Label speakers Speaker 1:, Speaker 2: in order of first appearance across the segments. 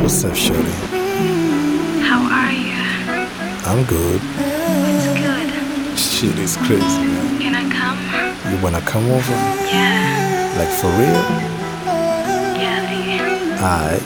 Speaker 1: What's up, Shorty?
Speaker 2: How are you?
Speaker 1: I'm good.
Speaker 2: It's good.
Speaker 1: Shit is crazy, man.
Speaker 2: Can I come?
Speaker 1: You wanna come over?
Speaker 2: Yeah.
Speaker 1: Like for real?
Speaker 2: Yeah,
Speaker 1: Alright.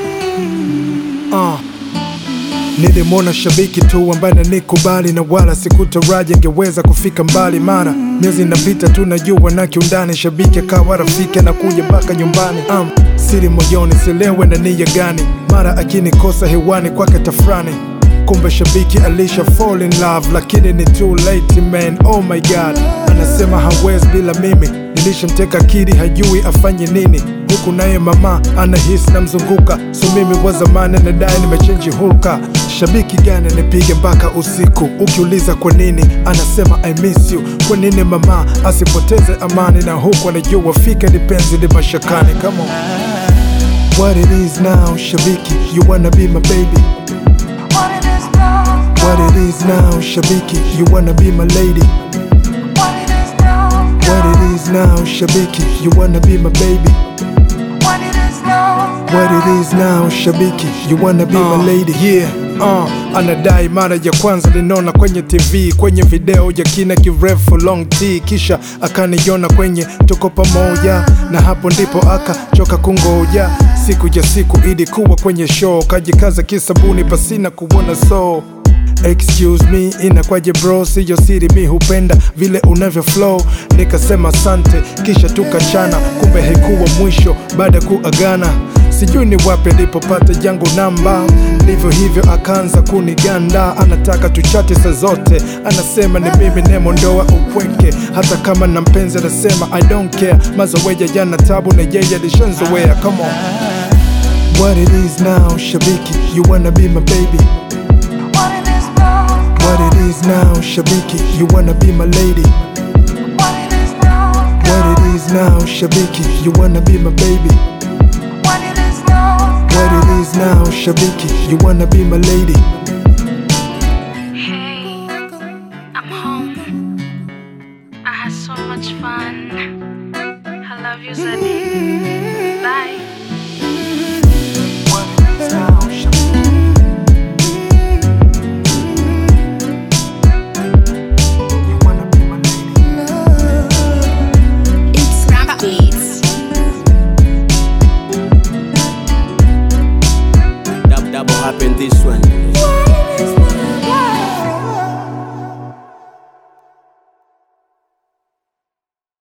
Speaker 3: Uh. Nilimwona shabiki tu ambaye nanikubali na wala sikutaraji angeweza kufika mbali, mara miezi inapita tu najua na kiundani, shabiki akawa rafiki anakuja mpaka nyumbani. Um, siri moyoni sielewe na nia gani, mara akinikosa hewani kwake tafrani kumbe shabiki alisha fall in love, lakini ni too late man, oh my god. Anasema hawezi bila mimi, nilishamteka akili hajui afanye nini, huku naye mama anahisi namzunguka, so mimi wa zamani nadai nimechenji hulka. Shabiki gani nipige mpaka usiku? Ukiuliza kwa nini, anasema I miss you. Kwa nini mama asipoteze amani, na huku anajua fika ni penzi ni mashakani. Come on. What it is now, shabiki, you wanna be my baby
Speaker 2: What it is now?
Speaker 3: What it is now, Shabiki, you wanna be my lady.
Speaker 2: What it is now?
Speaker 3: What it is now, Shabiki, you wanna be my baby.
Speaker 2: What it is now?
Speaker 3: What it is now, Shabiki, you wanna be my lady. Yeah. Uh, anadai mara ya kwanza linaona kwenye TV, kwenye video ya kina kirefu long T, kisha akaniona kwenye tuko pamoja, na hapo ndipo akachoka kungoja. Siku ya siku ilikuwa kwenye show, kajikaza kisabuni pasina kuona so Excuse me, inakwaje bro, siyo siri, mi hupenda vile unavyo flow. Nikasema asante, kisha tukachana, kumbe haikuwa mwisho baada ya kuagana. Sijui ni wapi alipopata yangu namba, ndivyo hivyo akaanza kuniganda. Anataka tuchate saa zote, anasema ni mimi nemondoa upweke, hata kama na mpenzi anasema I don't care. Mazoea yana tabu na yeye alishanzoea. Come on. What it is now, Shabiki, you wanna be my baby.
Speaker 2: What it is now?
Speaker 3: What it is now, Shabiki, you wanna be my lady.
Speaker 2: What it is now?
Speaker 3: What it is now, Shabiki, you wanna be my baby.
Speaker 2: What it is now?
Speaker 3: What it is now, Shabiki, you wanna be my lady.
Speaker 2: Hey, I'm home. I had so much fun. I love you, Zeddy.